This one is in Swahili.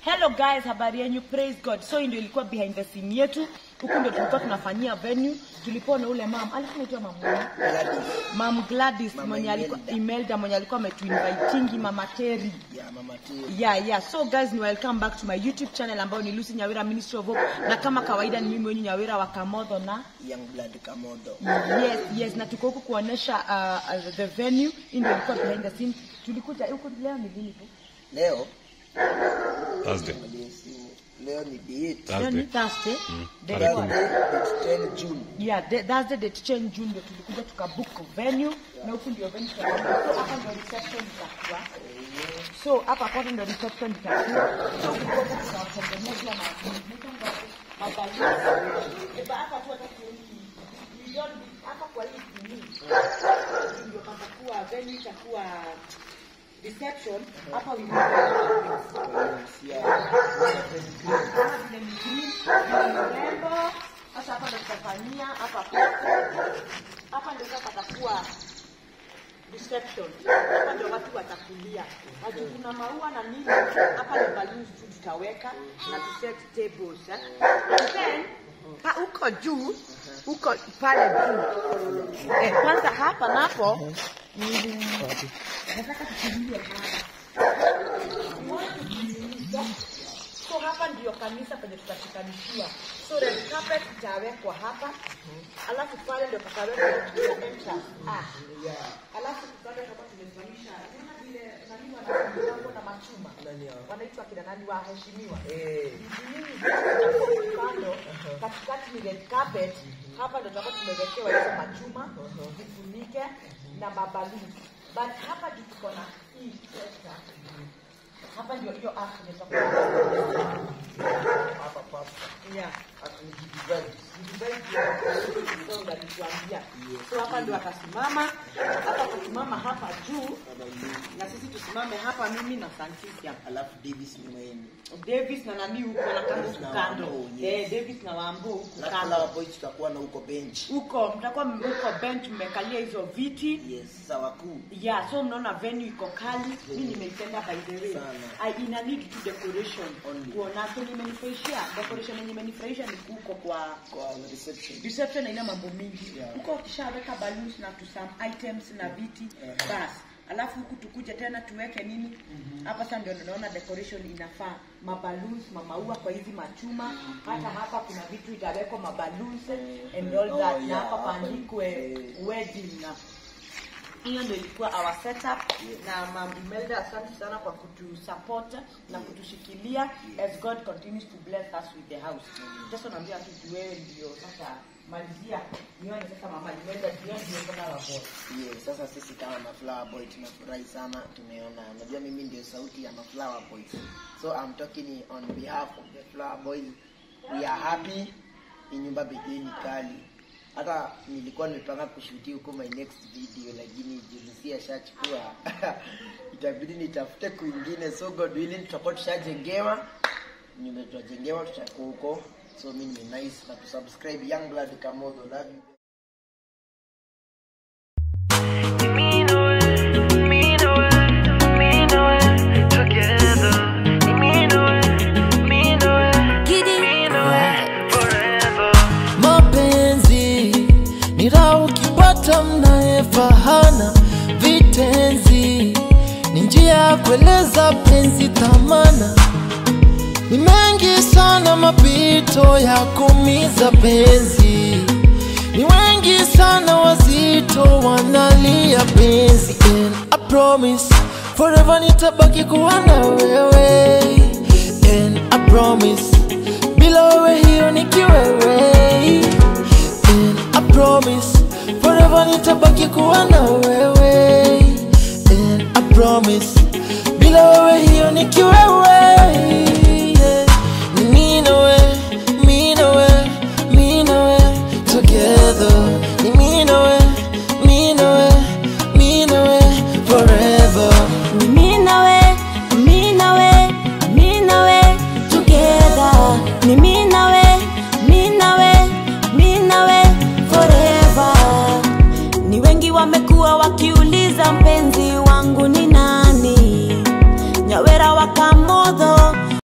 hello guys habari yenyu praise god so hii ndio ilikuwa behind the scene yetu huku ndio tulikuwa tunafanyia venue tulipoona ule mam alikuwa anaitwa mam nani? Gladys. mam gladys Mama mwenye alikuwa Imelda. imelda mwenye alikuwa ametuinvitingi mama teri ya mama T. yeah yeah so guys ni welcome back to my youtube channel ambayo ni lucy nyawira ministry of hope na kama kawaida ni mimi wenyu nyawira wa kamodho na young blood kamodo yes yes na tuko huku kuonyesha uh, uh, the venue hii ndio ilikuwa behind the scene tulikuja huku leo ni lini tu leo Thursday. leo ni date leo ni Thursday. thursday Day tarehe one. Thursday, date 10 June yeah the- that's the date change june ndio tulikuja tukabook venue na huku ndio venue tutakuwa. so hapa ndio reception itakuwa so hapa kwanza ndio reception itakuwa so kukosa tutawatengenezea na mabaluni eba hapa tu hata kioni milioni hapa kwa hii kini ndio patakuwa venue itakuwa reception hapa we kama vile ni green, ni urembo. Sasa hapa ndo tutafanyia hapa hapa ndio sasa patakuwa reception. Hapa ndio watu watakulia. Watu kuna maua na nini, hapa ni balloons tu tutaweka na tu set tables eh. And then pa huko juu huko pale juu eh, kwanza hapa napo mm, nataka tukimbie hapa so hapa ndio kanisa penye tutashikanishiwa so red carpet itawekwa hapa alafu pale ndio patawekwa entrance ah alafu pale kama tumesimamisha unaona vile nani wanamgambo na machuma wanaitwa kina nani waheshimiwa Eh. kando katikati ni red carpet hapa ndio tutakuwa tumewekewa hizo machuma vifunike na mabaluni but hapa juu tuko na hii sector hapa ndio hiyo app nitakuwa hapa pasta yeah akijidivide unatuambia so hapa ndio atasimama hapa kusimama hapa juu na sisi tusimame hapa mimi na Santisia alafu Davis ni mwenye Davis na nani huko na kando Davis na kando Wambo, yes. eh Davis na Wambo huko alafu kando Flower Boy tutakuwa na huko bench huko mtakuwa huko bench mmekalia hizo viti yes sawa kuu yeah so mnaona venue iko kali mi nimeipenda by the way Sana. I, ina need tu decoration Only. kuona so nimenifurahisha decoration yenye imenifurahisha ni huko kwa kwa reception reception haina mambo mingi Yeah. huko wakishaweka balloons na to some items na viti Yeah. bas alafu huku tukuje tena tuweke nini hapa sasa ndio naona decoration inafaa maballoons mamaua kwa hizi machuma hata hapa kuna vitu itawekwa maballoons and all Oh, that na yeah, hapa hapa paandikwe eh, wedding na hiyo ndio ilikuwa our setup na Mam Imelda, asante sana kwa kutusupport na kutushikilia as God continues to bless us with the house. Sasa naambia tu juu wewe ndio sasa malizia nione sasa mama Imelda ndio ndio kuna la boy. yes sasa sisi kama maflower boy tunafurahi sana tumeona unajua mimi ndio sauti ya maflower boys so i'm talking on behalf of the flower boys we are happy hii nyumba bedei ni kali hata nilikuwa nimepanga kushutia huko my next video lakini julisi ashachukua itabidi nitafute kwingine so god willing tutakuwa tushajengewa nyumba tutajengewa tutakuwa huko so mi ni nice na tusubscribe young blood kamodo love you mapenzi ni raha ukipata mnayefahana vitenzi ni njia ya kueleza penzi thamana ni mengi sana mapito ya kumiza penzi ni wengi sana wazito wanalia penzi and I promise forever nitabaki kuwa na wewe and I promise bila wewe hiyo ni kiwewe and I promise forever nitabaki kuwa na wewe and I promise bila wewe hiyo ni kiwewe